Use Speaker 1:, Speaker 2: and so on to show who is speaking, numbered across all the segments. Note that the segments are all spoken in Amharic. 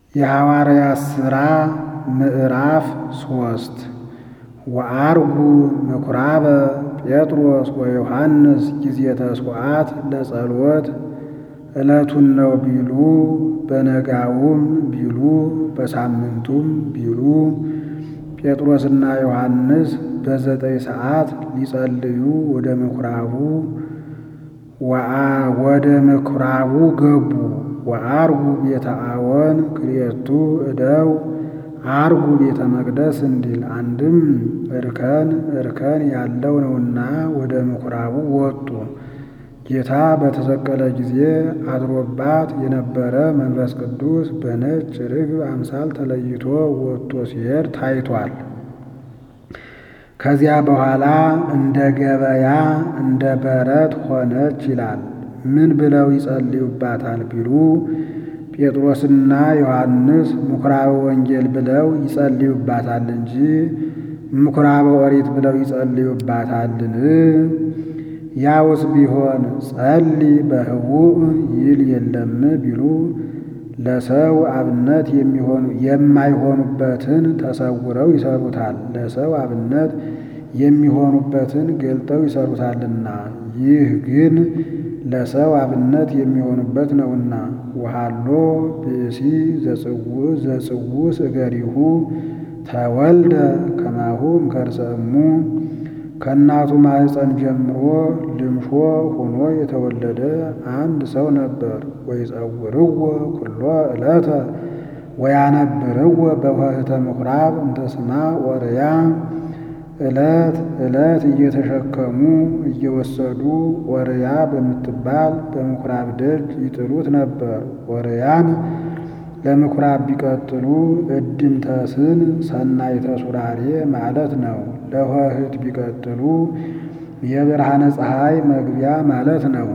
Speaker 1: የሐዋርያት ሥራ ምዕራፍ ሶስት ወአርጉ ምኵራበ ጴጥሮስ ወዮሐንስ ጊዜ ተስዋዕት ለጸሎት ዕለቱን ነው ቢሉ በነጋውም ቢሉ በሳምንቱም ቢሉ ጴጥሮስና ዮሐንስ በዘጠኝ ሰዓት ሊጸልዩ ወደ ምኵራቡ ወደ ምኵራቡ ገቡ። ወአርጉ ቤተ አወን ክልኤቱ እደው አርጉ ቤተ መቅደስ እንዲል አንድም እርከን እርከን ያለው ነውና ወደ ምኵራቡ ወጡ። ጌታ በተሰቀለ ጊዜ አድሮባት የነበረ መንፈስ ቅዱስ በነጭ ርግብ አምሳል ተለይቶ ወጥቶ ሲሄድ ታይቷል። ከዚያ በኋላ እንደ ገበያ እንደ በረት ሆነች ይላል። ምን ብለው ይጸልዩባታል ቢሉ ጴጥሮስና ዮሐንስ ምኵራበ ወንጌል ብለው ይጸልዩባታል እንጂ ምኵራበ ኦሪት ብለው ይጸልዩባታልን? ያውስ ቢሆን ጸልይ በህቡዕ ይል የለም ቢሉ ለሰው አብነት የሚሆኑ የማይሆኑበትን ተሰውረው ይሰሩታል። ለሰው አብነት የሚሆኑበትን ገልጠው ይሰሩታልና ይህ ግን ለሰው አብነት የሚሆኑበት ነውና። ወሃሎ ብእሲ ዘጽውስ እገሪሁ ተወልደ ከማሁ እምከርሰ እሙ ከእናቱ ማኅፀን ጀምሮ ልምሾ ሆኖ የተወለደ አንድ ሰው ነበር። ወይጸውርዎ ኩሎ ዕለተ ወያነብርዎ በኆኅተ ምኵራብ እንተ ስማ ኦርያ ዕለት ዕለት እየተሸከሙ እየወሰዱ ኦርያ በምትባል በምኵራብ ደጅ ይጥሉት ነበር። ኦርያን ለምኵራብ ቢቀጥሉ እድምተ ስን ሰናይተ ሱራሬ ማለት ነው። ለኆኅት ቢቀጥሉ የብርሃነ ፀሐይ መግቢያ ማለት ነው።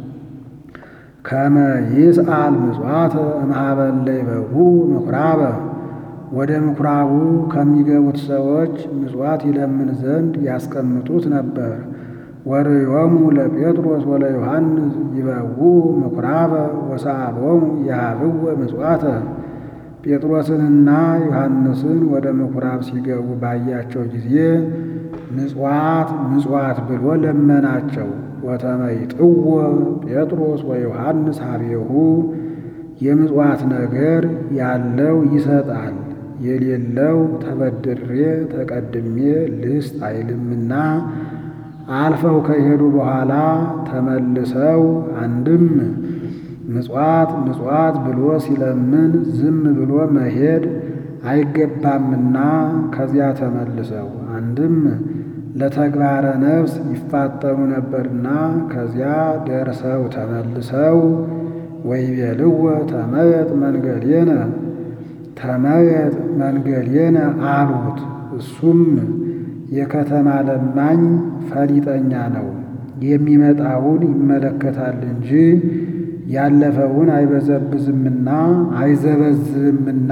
Speaker 1: ከመ ይስአል ምጽዋተ እምኀበ እለ ይበውዑ ምኵራበ ወደ ምኵራቡ ከሚገቡት ሰዎች ምጽዋት ይለምን ዘንድ ያስቀምጡት ነበር። ወርእዮሙ ለጴጥሮስ ወለዮሐንስ ይበውዑ ምኵራበ ወሰአሎሙ የሀብወ ምጽዋተ ጴጥሮስንና ዮሐንስን ወደ ምኵራብ ሲገቡ ባያቸው ጊዜ ምጽዋት ምጽዋት ብሎ ለመናቸው። ወተመይጥዎ ጴጥሮስ ወዮሐንስ ኀቤሁ የምጽዋት ነገር ያለው ይሰጣል፣ የሌለው ተበድሬ ተቀድሜ ልስጥ አይልምና አልፈው ከሄዱ በኋላ ተመልሰው አንድም ምጽዋት ምጽዋት ብሎ ሲለምን ዝም ብሎ መሄድ አይገባምና ከዚያ ተመልሰው አንድም ለተግባረ ነፍስ ይፋጠኑ ነበርና ከዚያ ደርሰው ተመልሰው ወይቤልዎ ተመየጥ መንገሌነ ተመየጥ መንገሌነ አሉት። እሱም የከተማ ለማኝ ፈሊጠኛ ነው። የሚመጣውን ይመለከታል እንጂ ያለፈውን አይበዘብዝምና አይዘበዝምና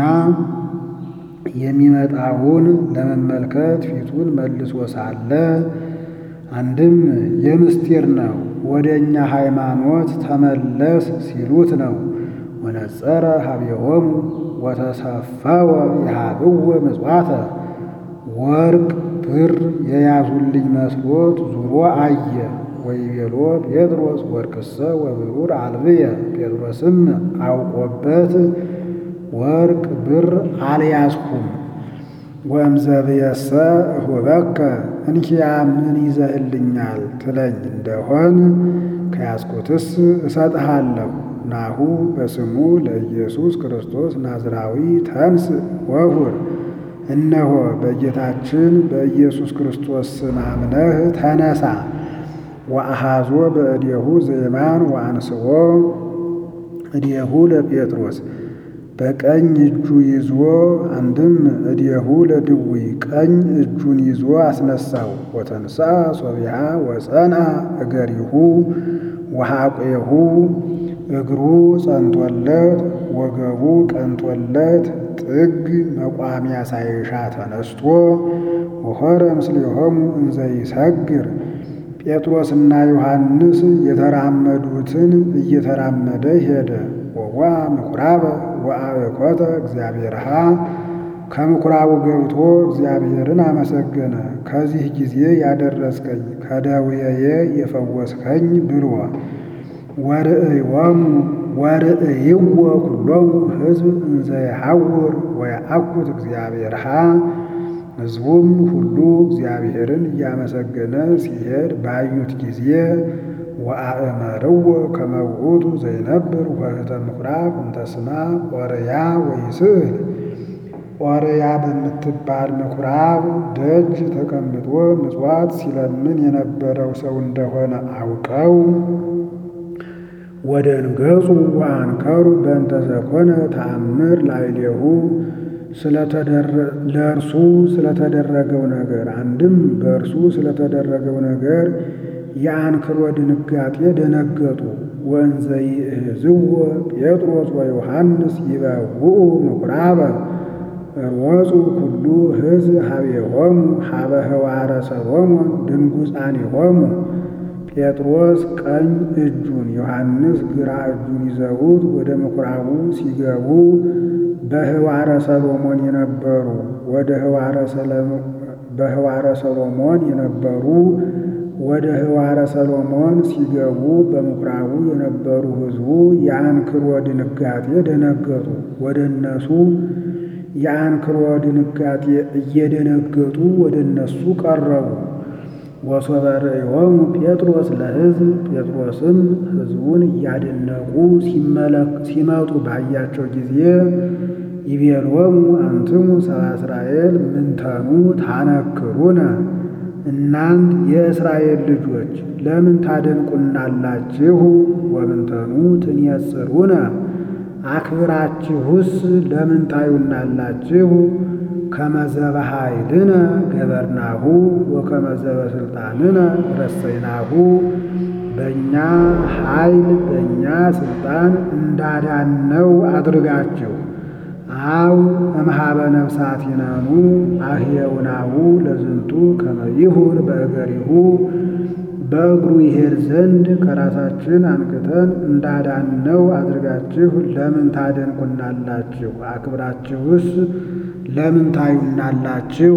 Speaker 1: የሚመጣውን ለመመልከት ፊቱን መልሶ ሳለ አንድም የምስጢር ነው። ወደ እኛ ሃይማኖት ተመለስ ሲሉት ነው። ወነጸረ ኀቤሆሙ ወተሰፈወ የሀብወ ምጽዋተ ወርቅ ብር የያዙልኝ መስሎት ዙሮ አየ። ወይቤሎ ጴጥሮስ ወርቅሰ ወብሩር አልብየ ጴጥሮስም አውቆበት ወርቅ ብር አልያዝኩም። ወእምዘብየሰ እሁበከ እንኪያ ምን ይዘህልኛል ትለኝ እንደሆን ከያዝኩትስ እሰጥሃለሁ። ናሁ በስሙ ለኢየሱስ ክርስቶስ ናዝራዊ ተንስ ወሁር እነሆ በጌታችን በኢየሱስ ክርስቶስ ስም አምነህ ተነሳ። ወአሃዞ በእዴሁ ዘየማን ወአንስኦ እዴሁ ለጴጥሮስ በቀኝ እጁ ይዞ አንድም እዴሁ ለድዊ ቀኝ እጁን ይዞ አስነሳው። ወተንሳ ሶቢሃ ወጸንአ እገሪሁ ወሐቄሁ እግሩ ጸንቶለት ወገቡ ቀንቶለት ጥግ መቋሚያ ሳይሻ ተነስቶ ወሖረ ምስሌሆሙ እንዘ ይሰግር ጴጥሮስና ዮሐንስ የተራመዱትን እየተራመደ ሄደ። ወዋ ምኩራበ ወአበኮተ እግዚአብሔርሃ ከምኩራቡ ገብቶ እግዚአብሔርን አመሰገነ። ከዚህ ጊዜ ያደረስከኝ ከደዌዬ የፈወስከኝ ብሎ ወርእዮሙ ወርእይዎ ኩሎሙ ሕዝብ እንዘ የሐውር ወየአኩት እግዚአብሔርሃ ሕዝቡም ሁሉ እግዚአብሔርን እያመሰገነ ሲሄድ ባዩት ጊዜ ወአእመርዎ ከመ ውእቱ ዘይነብር ወህተ ምኩራብ እንተ ስማ ኦርያ ወይስእል ኦርያ በምትባል ምኩራብ ደጅ ተቀምጦ ምጽዋት ሲለምን የነበረው ሰው እንደሆነ አውቀው ወደ እንገጹ ወአንከሩ በእንተ ዘኮነ ተአምር ላዕሌሁ ለእርሱ ስለተደረገው ነገር አንድም በእርሱ ስለተደረገው ነገር የአንክሮ ድንጋጤ ደነገጡ። ወእንዘ ይእህዝዎ ጴጥሮስ ወዮሐንስ ይበውኡ ምኩራበ ሮጹ ኩሉ ሕዝብ ሀቤሆሙ ሀበ ህዋረ ሰሎሞን ድንጉፃኔሆሙ ጴጥሮስ ቀኝ እጁን ዮሐንስ ግራ እጁን ይዘውት ወደ ምኩራቡ ሲገቡ በህዋረ ሰሎሞን የነበሩ ወደ በህዋረ ሰሎሞን የነበሩ ወደ ህዋረ ሰሎሞን ሲገቡ በምኩራቡ የነበሩ ሕዝቡ የአንክሮ ድንጋጤ ደነገጡ። ወደ እነሱ የአንክሮ ድንጋጤ እየደነገጡ ወደ እነሱ ቀረቡ። ወሶበ ርእዮሙ ጴጥሮስ ለሕዝብ ጴጥሮስም ሕዝቡን እያደነቁ ሲመጡ ባያቸው ጊዜ ይቤሎሙ አንትሙ ሰብአ እስራኤል ምንተኑ ታነክሩነ እናንት የእስራኤል ልጆች ለምን ታደንቁናላችሁ? ወምንተኑ ትንየጽሩነ አክብራችሁስ ለምን ታዩናላችሁ? ከመዘበ ኃይልነ ገበርናሁ ወከመዘበ ሥልጣንነ ረሰይናሁ በእኛ ኃይል በእኛ ሥልጣን እንዳዳነው አድርጋችሁ አው እምሃበ ነፍሳቲነኑ አህየውናሁ ለዝንቱ ከመ ይሁን በእገሪሁ በእግሩ ይሄድ ዘንድ ከራሳችን አንቅተን እንዳዳነው አድርጋችሁ ለምን ታደንቁናላችሁ? አክብራችሁስ ለምን ታዩናላችሁ?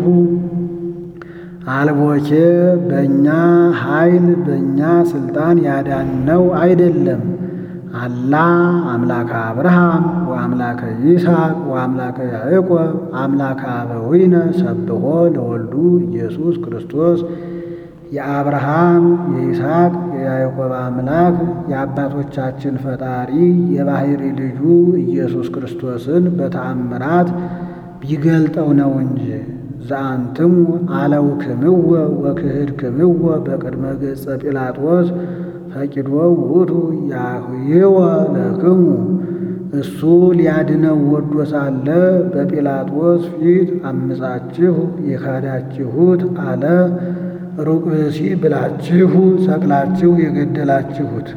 Speaker 1: አልቦኬ በእኛ ኃይል በእኛ ሥልጣን ያዳነው አይደለም። አላ አምላከ አብርሃም ወአምላከ ይስሐቅ ወአምላከ ያዕቆብ አምላከ አበዊነ ሰብሖ ለወልዱ ኢየሱስ ክርስቶስ የአብርሃም የይስሐቅ የያዕቆብ አምላክ የአባቶቻችን ፈጣሪ የባሕሪ ልጁ ኢየሱስ ክርስቶስን በተአምራት ቢገልጠው ነው እንጂ ዘአንትሙ አለውክምወ ወክህድክምወ በቅድመ ገጸ ጲላጦስ ፈቂዶ ውእቱ ያህየወ ለክሙ እሱ ሊያድነው ወዶ ሳለ በጲላጦስ ፊት አምጻችሁ የካዳችሁት አለ። ሩቅ ብእሲ ብላችሁ ሰቅላችሁ የገደላችሁት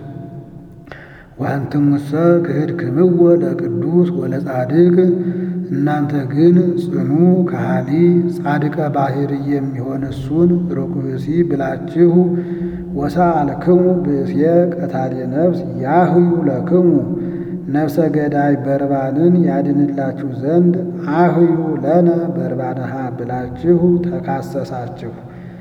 Speaker 1: ዋንትሙሰ ክህድክምወ ለቅዱስ ወለጻድቅ እናንተ ግን ጽኑ ከሃሊ ጻድቀ ባሕሪ የሚሆን እሱን ሩቅ ብእሲ ብላችሁ ወሰአልክሙ ብእስየ ቀታሌ ነፍስ ያህዩ ለክሙ ነፍሰ ገዳይ በርባንን ያድንላችሁ ዘንድ አህዩ ለነ በርባንሃ ብላችሁ ተካሰሳችሁ።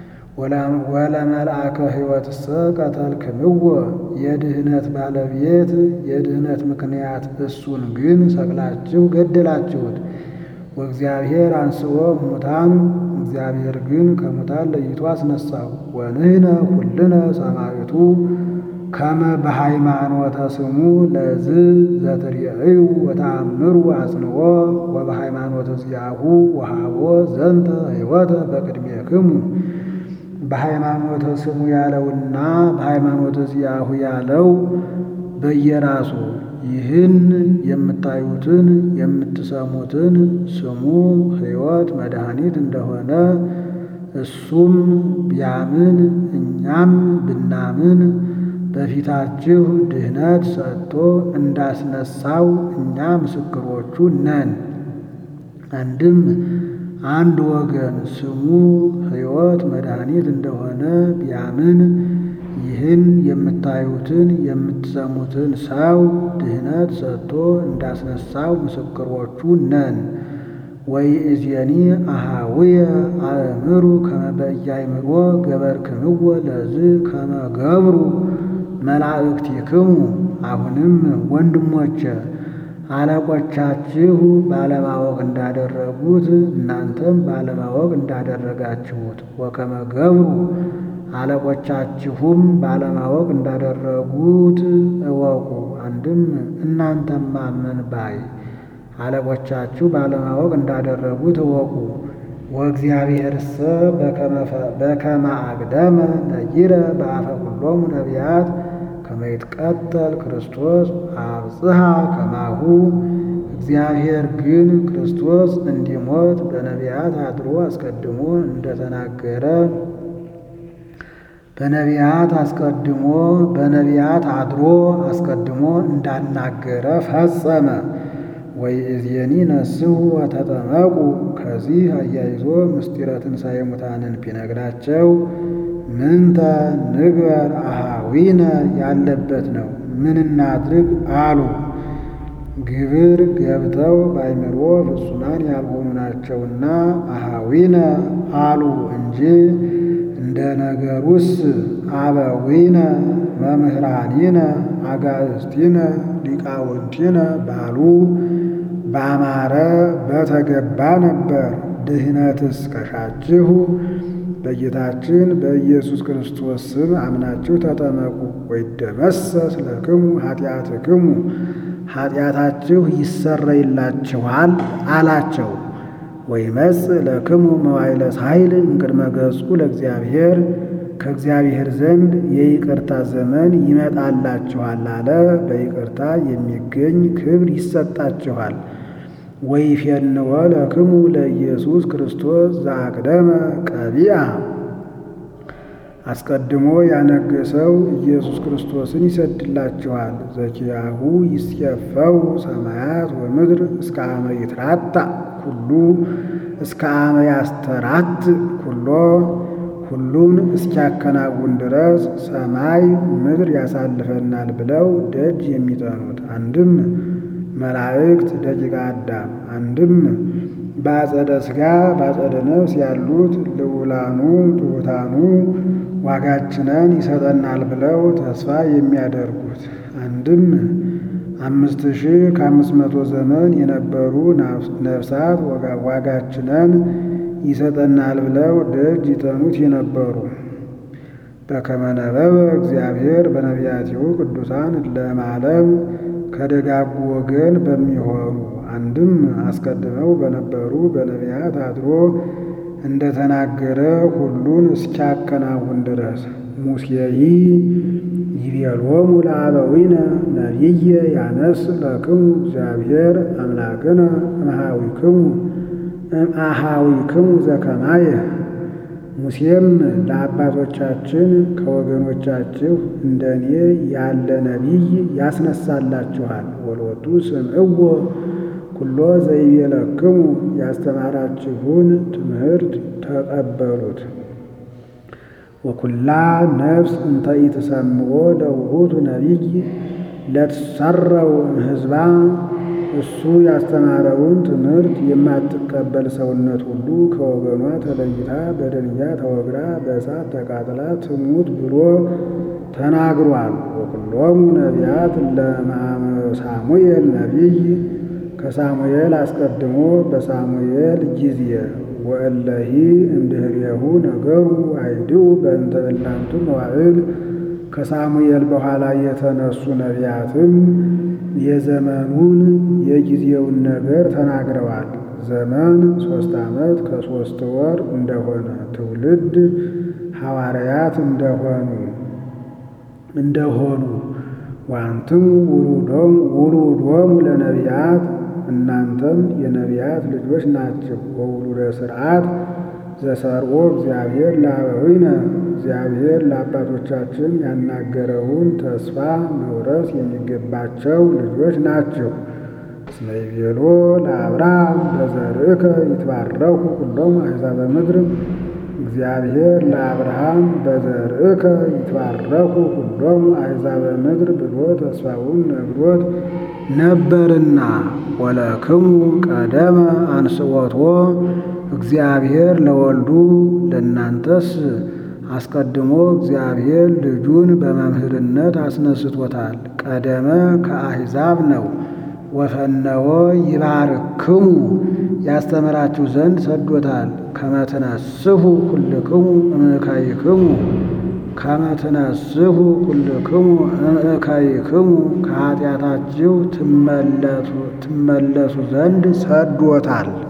Speaker 1: ወለመልአከ ሕይወትሰ ቀተልክምዎ የድህነት ባለቤት የድህነት ምክንያት እሱን ግን ሰቅላችሁ ገደላችሁት። ወእግዚአብሔር አንስኦ ሙታን እግዚአብሔር ግን ከሙታን ለይቶ አስነሳው። ወንህነ ኩልነ ሰማዕቱ ከመ በሃይማኖተ ስሙ ለዝ ዘትርእዩ ወተአምሩ አጽንኦ ወበሃይማኖተ ዚአሁ ወሃቦ ዘንተ ሕይወተ በቅድሜክሙ በሃይማኖተ ስሙ ያለውና በሃይማኖተ ዚአሁ ያለው በየራሱ ይህን የምታዩትን የምትሰሙትን ስሙ ሕይወት መድኃኒት እንደሆነ እሱም ቢያምን እኛም ብናምን በፊታችሁ ድህነት ሰጥቶ እንዳስነሳው እኛ ምስክሮቹ ነን። አንድም አንድ ወገን ስሙ ሕይወት መድኃኒት እንደሆነ ቢያምን ይህን የምታዩትን የምትሰሙትን ሰው ድህነት ሰጥቶ እንዳስነሳው ምስክሮቹ ነን። ወይእዜኒ አሃውየ አእምሩ ከመ በኢያእምሮ ገበርክምዎ ለዝ ከመ ገብሩ መላእክቲክሙ። አሁንም ወንድሞቼ አለቆቻችሁ ባለማወቅ እንዳደረጉት እናንተም ባለማወቅ እንዳደረጋችሁት ወከመ ገብሩ አለቆቻችሁም ባለማወቅ እንዳደረጉት እወቁ። አንድም እናንተማ ምን ባይ አለቆቻችሁ ባለማወቅ እንዳደረጉት እወቁ። ወእግዚአብሔርሰ በከመ አቅደመ ነጊረ በአፈ ኩሎሙ ነቢያት ከመ ይትቀተል ክርስቶስ አብጽሐ ከማሁ። እግዚአብሔር ግን ክርስቶስ እንዲሞት በነቢያት አድሮ አስቀድሞ እንደተናገረ በነቢያት አስቀድሞ በነቢያት አድሮ አስቀድሞ እንዳናገረ ፈጸመ። ወይእዜኒ ነስሑ ወተጠመቁ። ከዚህ አያይዞ ምስጢረ ትንሣኤ ሙታንን ቢነግራቸው ምንተ ንግበር አሃዊነ ያለበት ነው። ምን እናድርግ አሉ። ግብር ገብተው በአይምሮ ፍጹማን ያልሆኑ ናቸውና አሃዊነ አሉ እንጂ እንደ ነገሩስ አበዊነ መምህራኒነ አጋእዝቲነ ሊቃውንቲነ ባሉ ባማረ በተገባ ነበር። ድህነትስ ከሻችሁ በጌታችን በኢየሱስ ክርስቶስ ስም አምናችሁ ተጠመቁ። ወይደመሰስ ለክሙ ኃጢአትክሙ ኃጢአታችሁ ይሰረይላችኋል አላቸው። ወይመጽእ ለክሙ መዋዕለ ኃይል እምቅድመ ገጹ ለእግዚአብሔር ከእግዚአብሔር ዘንድ የይቅርታ ዘመን ይመጣላችኋል አለ። በይቅርታ የሚገኝ ክብር ይሰጣችኋል። ወይፌንወ ለክሙ ለኢየሱስ ክርስቶስ ዘአቅደመ ቀቢአ አስቀድሞ ያነገሰው ኢየሱስ ክርስቶስን ይሰድላችኋል። ዘኪያሁ ይስየፈው ሰማያት ወምድር እስከ አመ ይትራታ ኩሉ እስከ አመ ያስተራት ኩሎ ሁሉን እስኪያከናውን ድረስ ሰማይ ምድር ያሳልፈናል ብለው ደጅ የሚጠኑት አንድም መላእክት ደቂቀ አዳም አንድም በአጸደ ሥጋ በአጸደ ነፍስ ያሉት ልዑላኑ ትሑታኑ ዋጋችንን ይሰጠናል ብለው ተስፋ የሚያደርጉት አንድም አምስት ሺህ ከአምስት መቶ ዘመን የነበሩ ነፍሳት ዋጋችንን ይሰጠናል ብለው ደጅ ይጠኑት የነበሩ በከመ ነበበ እግዚአብሔር በነቢያቲሁ ቅዱሳን ለማለም ከደጋጉ ወገን በሚሆኑ አንድም አስቀድመው በነበሩ በነቢያት አድሮ እንደተናገረ ሁሉን እስኪያከናውን ድረስ ሙሴይ ይቤሎሙ ለአበዊነ ነቢየ ያነስ ለክሙ እግዚአብሔር አምላክነ እምሃዊክሙ እምአሃዊክሙ ዘከማየ ሙሴም ለአባቶቻችን ከወገኖቻችሁ እንደ እኔ ያለ ነቢይ ያስነሳላችኋል። ወሎቱ ስምዕዎ ኩሎ ዘይቤለክሙ ያስተማራችሁን ትምህርት ተቀበሉት። ወኩላ ነፍስ እንተ ኢትሰምዖ ለውእቱ ነቢይ ለትሰረው ሕዝባ እሱ ያስተማረውን ትምህርት የማትቀበል ሰውነት ሁሉ ከወገኗ ተለይታ በደንጊያ ተወግራ በእሳት ተቃጥላ ትሙት ብሎ ተናግሯል። ወኩሎሙ ነቢያት ለማመ ሳሙኤል ነቢይ ከሳሙኤል አስቀድሞ በሳሙኤል ጊዜ ወእለሂ እምድኅሬሁ ነገሩ አይድኡ በእንተ እላንቱ መዋዕል ከሳሙኤል በኋላ የተነሱ ነቢያትም የዘመኑን የጊዜውን ነገር ተናግረዋል። ዘመን ሦስት ዓመት ከሦስት ወር እንደሆነ ትውልድ ሐዋርያት እንደሆኑ እንደሆኑ ዋንትሙ ውሉዶሙ ለነቢያት እናንተም የነቢያት ልጆች ናችሁ። ወውሉደ ሥርዓት ዘሰርኦ እግዚአብሔር ለአበዊነ እግዚአብሔር ለአባቶቻችን ያናገረውን ተስፋ መውረስ የሚገባቸው ልጆች ናቸው። እስመ ይቤሎ ለአብርሃም በዘርእከ ይትባረኩ ኩሎሙ አሕዛበ ምድር እግዚአብሔር ለአብርሃም በዘርእከ ይትባረኩ ሁሎሙ አሕዛበ ምድር ብሎ ተስፋውን ነግሮት ነበርና ወለክሙ ቀደመ አንስወቶ እግዚአብሔር ለወልዱ ለእናንተስ አስቀድሞ እግዚአብሔር ልጁን በመምህርነት አስነስቶታል። ቀደመ ከአሕዛብ ነው። ወፈነወ ይባርክሙ ያስተምራችሁ ዘንድ ሰዶታል። ከመትነስሑ ኩልክሙ እምእካይክሙ ከመትነስሑ ኩልክሙ እምእካይክሙ ከኃጢአታችሁ ትመለሱ ዘንድ ሰዶታል።